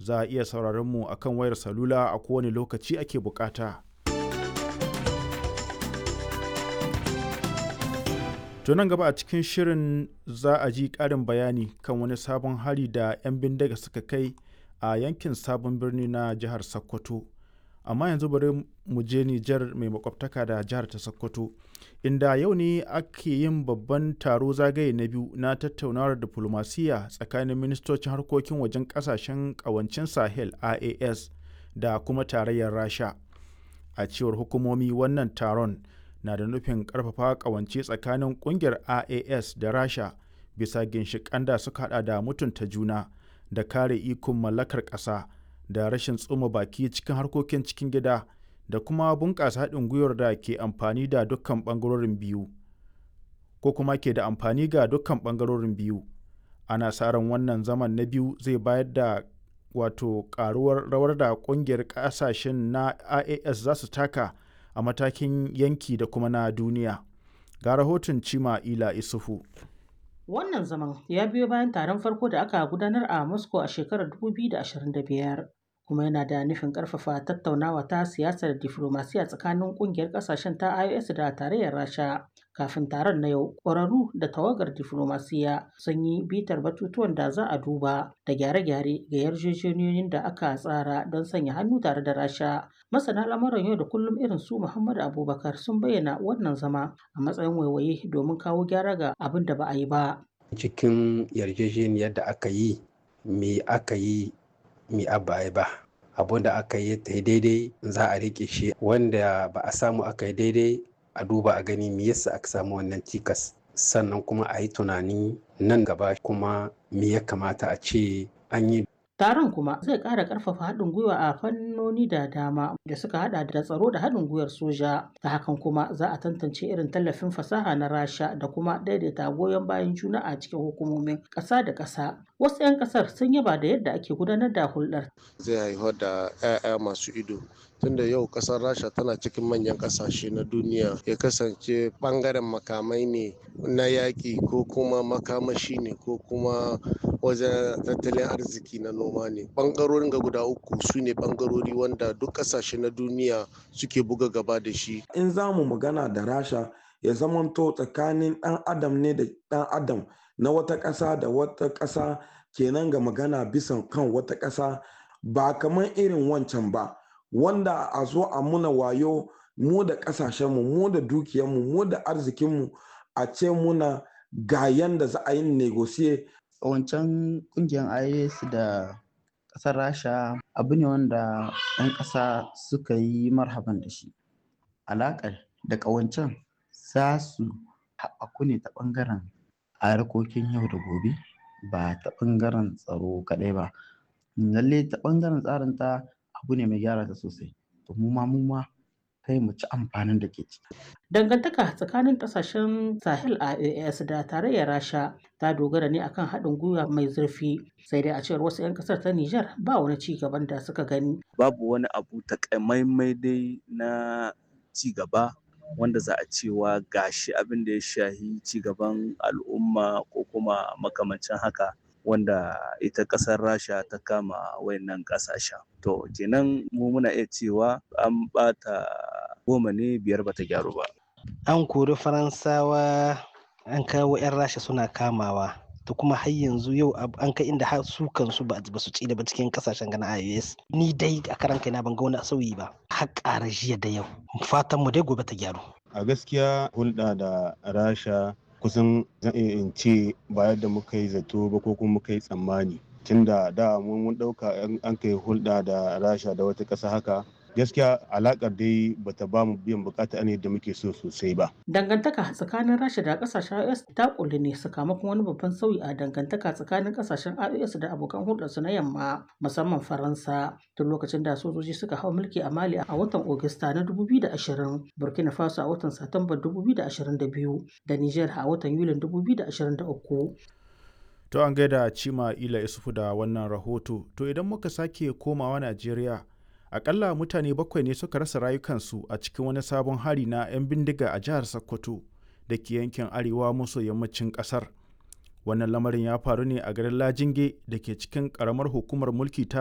za a iya sauraron mu akan wayar salula a kowane lokaci ake bukata. To nan gaba a cikin shirin za a ji ƙarin bayani kan wani sabon hari da 'yan bindiga suka kai a yankin sabon birni na jihar Sokoto. Amma yanzu bari mu je Nijar mai makwabtaka da jihar ta Sokoto, inda yau ne ake yin babban taro zagaye na biyu na tattaunawar diflomasiyya tsakanin ministocin harkokin wajen ƙasashen ƙawancin Sahel AAS da kuma tarayyar Rasha. A cewar hukumomi wannan taron na da nufin ƙarfafa ƙawance tsakanin ƙungiyar AAS da Rasha bisa ginshiƙan da suka hada da mutunta juna da kare ikon mallakar ƙasa da rashin tsoma baki cikin harkokin cikin gida da kuma bunƙasa haɗin gwiwar da ke amfani da dukkan ɓangarorin biyu ko kuma ke da amfani ga dukkan ɓangarorin biyu ana sa ran wannan zaman na biyu zai bayar da wato ƙaruwar rawar da ƙungiyar ƙasashen na AAS za su taka a matakin yanki da kuma na duniya ga rahoton cima ila isufu Wannan zaman ya biyo bayan taron farko da aka gudanar a Moscow a shekarar 2025 kuma yana da nufin ƙarfafa tattaunawa ta siyasar diflomasiya tsakanin ƙungiyar ƙasashen ta IOS da tarayyar Rasha. Kafin taron na yau, ƙwararru da tawagar diflomasiya sun yi bitar batutuwan da za a duba da gyare-gyare ga yarjejeniyoyin da aka tsara don sanya hannu tare da Rasha. Masana lamuran yau da kullum irin su Muhammadu Abubakar sun bayyana wannan zama a matsayin waiwaye domin kawo gyara ga abin da ba a yi ba. Cikin yarjejeniyar da aka yi, me aka yi, me abba ba. Abun da aka yi ta daidai za a riƙe shi wanda ba a samu aka yi daidai a duba a gani me yasa aka samu wannan cikas sannan kuma a yi tunani nan gaba kuma me ya kamata a ce an yi Taron kuma zai ƙara ƙarfafa haɗin gwiwa a fannoni da dama da suka haɗa da tsaro da haɗin gwiwar soja. Ta hakan kuma za a tantance irin tallafin fasaha na Rasha da kuma daidaita goyon bayan juna a cikin hukumomin ƙasa da ƙasa. Wasu 'yan ƙasar sun yaba da yadda ake gudanar da hulɗar. Zai haifar da 'ya'ya masu ido tunda yau kasar rasha tana cikin manyan kasashe na duniya ya kasance bangaren makamai ne na yaƙi ko kuma makamashi ne ko kuma wajen tattalin arziki na noma ne bangarorin ga guda uku su ne bangarori wanda duk kasashe na duniya suke buga gaba da shi in za mu magana da rasha ya zamanto tsakanin ɗan adam ne da ɗan adam na wata ƙasa da wata ƙasa kenan ga magana bisan kan wata ƙasa ba kamar irin wancan ba wanda a zo a muna wayo mu da ƙasashenmu mu da dukiyarmu mu da arzikinmu a ce muna ga yanda za a yi negosiye wancan kungiyar IAS da ƙasar Rasha abu ne wanda 'yan ƙasa suka yi marhaban da shi. Alaƙar da ƙawancen za su haɓaku ne ta ɓangaren harkokin yau da gobe ba ta ɓangaren tsaro kaɗai ba. Lalle ta ɓangaren tsarin ta abu ne mai gyara ta sosai. To mu ma mu ma kai mu ci amfanin da ke ciki. Dangantaka tsakanin ƙasashen Sahel AAS da tarayyar Rasha ta dogara ne akan haɗin gwiwa mai zurfi sai dai a cewar wasu 'yan ƙasar ta Nijar ba wani ci gaban da suka gani. Babu wani abu takamaimai dai na ci gaba wanda za a cewa gashi abin da ya shahi ci gaban al'umma ko kuma makamancin haka wanda ita ƙasar rasha ta kama wayannan ƙasashen to kenan mu muna iya cewa an ɓata goma ne biyar bata gyaru ba an kori faransawa an kawo 'yan rasha suna kamawa to kuma har yanzu yau an kai inda har su kansu ba su ci da ba cikin kasashen gana ios ni dai a karan kaina ban ga wani sauyi ba har ƙara jiya da yau fatan mu dai gobe ta gyaru a gaskiya hulɗa da rasha kusan zan iya in ce ba yadda muka yi zato ba ko kuma muka yi tsammani tunda da mun ɗauka an kai hulɗa da rasha da wata ƙasa haka gaskiya alakar dai bata ba mu biyan bukata ne da muke so sosai ba. Dangantaka tsakanin Rasha da kasashen IOS ta kulle ne sakamakon wani babban sauyi a dangantaka tsakanin kasashen IOS da abokan hulɗarsu na yamma musamman Faransa tun lokacin da sojoji suka hau mulki a Mali a watan Ogista na 2020, Burkina Faso a watan Satumba 2022 da Niger a watan Yulin 2023. To an gaida Cima Ila Isufu da wannan rahoto. To idan muka sake komawa Najeriya, akalla mutane bakwai ne suka rasa rayukansu a cikin wani sabon hari na 'yan bindiga a jihar Sokoto da ke yankin arewa maso yammacin kasar. Wannan lamarin ya faru ne a garin Lajinge da ke cikin ƙaramar hukumar mulki ta